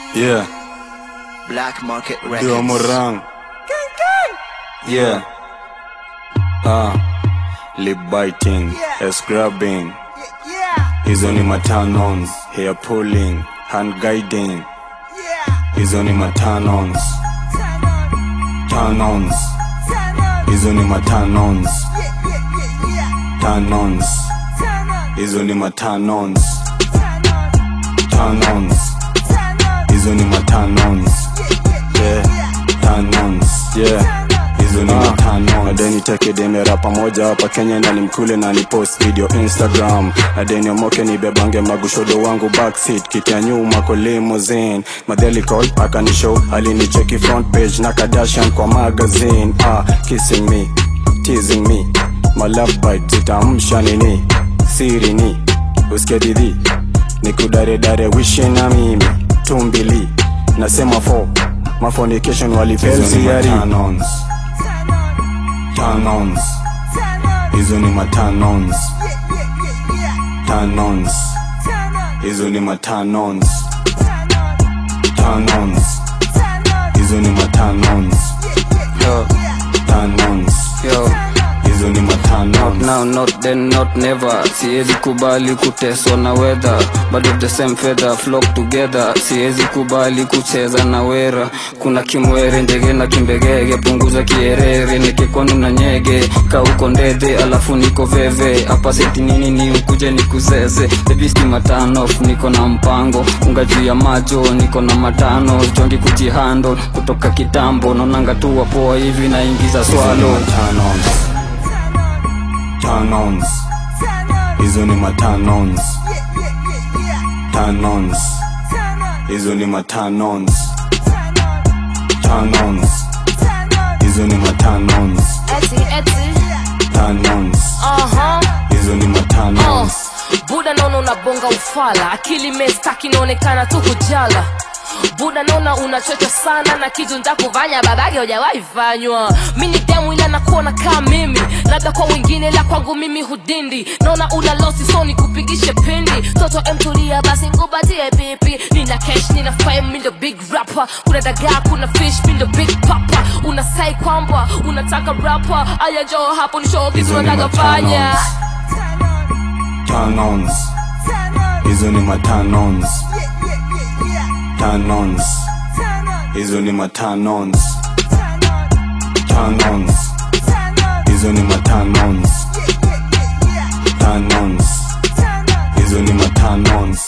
Yeah, Black Market Dua Records. Morang. Yeah. Ah, lip biting, ass grabbing. Hizo ni matanons, hair pulling, hand guiding. Hizo ni matanons, tanons. Hizo ni matanons, tanons. Hizo ni matanons, tanons. Hizo ni matanons. Yeah, tanons. Yeah. Hizo ni matano nadeni tekedemera pamoja hapa Kenya na nimkule na ni post video Instagram nadeni omoke nibebange magushodo wangu backseat kiti ya nyuma kwa limousine madheli call akanishow alinicheki front page na Kardashian kwa magazine ah kissing me teasing me my love bite zitamsha nini siri ni usikie didhi nikudaredare wishi na mimi tumbili nasema fo mafonication walipelsiari tanons hizo ni matanons tanons hizo ni matanons tanons hizo ni matanons Yo, tanons yo. hizo ni matanons now not then not never siwezi kubali kuteswa na weather but of the same feather flock together siwezi kubali kucheza na wera kuna kimwere ndege na kimbegege punguza kierere nikikwanu na nyege kauko ndedhe alafu niko veve hapa seti nini ni ukuje nikuzeze bebisti matanof niko na mpango unga juu ya majo niko na matano jongi kujihando kutoka kitambo naonanga tu wapoa hivi naingiza swalo Tanons. Tanons. Hizo ni matanons. Tanons. Hizo ni matanons. Tanons. Hizo ni matanons. Eti, eti, Tanons. aha, Hizo ni uh. matanons. Buda naona unabonga ufala, akili mestaki inaonekana tu kujala buda naona unachocha sana na kitu ntakufanya babake hujawahi fanywa mi ni demu ila nakuona kaa mimi labda kwa wengine la kwangu mimi hudindi naona una losi so nikupigishe pindi toto emtulia basi ngubatie pipi nina cash nina fame mi ndo big rapper kuna dagaa kuna fish mi ndo big papa unasai kwamba unataka rapper aya njoo hapo ni show kitu Hizo ni nataka fanya Tanons. Hizo ni matanons. Tanons. Hizo ni matanons. Tanons. Hizo ni matanons. Tanons. Hizo ni matanons.